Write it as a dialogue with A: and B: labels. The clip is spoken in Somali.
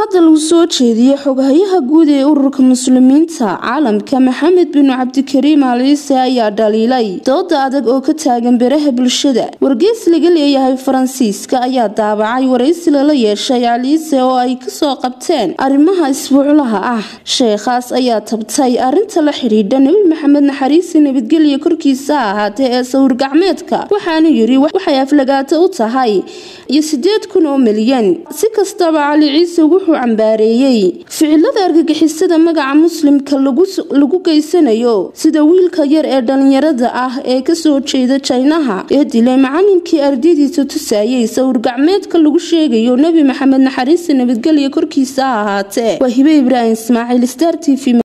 A: hadda lagu soo jeediyey xogahayaha guud ee ururka muslimiinta caalamka maxamed bin cabdikariim al ciise ayaa dhaliilay dooda adag oo ka taagan beraha bulshada wargeys laga leeyahay faransiiska ayaa daabacay waraysi lala yeeshay alciise oo ay kasoo qabteen arrimaha isbuuclaha ah sheekhaas ayaa tabtay arinta la xidhiidha nebi maxamed naxariisi nabadgelya korkiisa ahaatee ee sawir gacmeedka waxaanu yiri waxay aflagaato u tahay iyo sideed kun oo milyan si kastaba cali ciise wuxuu cambaareeyey ficilada argagixisada magaca muslimka lagu geysanayo sida wiilka yar ee dhalinyarada ah ee kasoo jeeda jaynaha ee dilay macalinkii ardadiisa tusayay sawir gacmeedka lagu sheegayo nebi maxamed naxariista nabadgelya korkiisa ha ahaatee waa hibe ibraahim ismaaciil star t v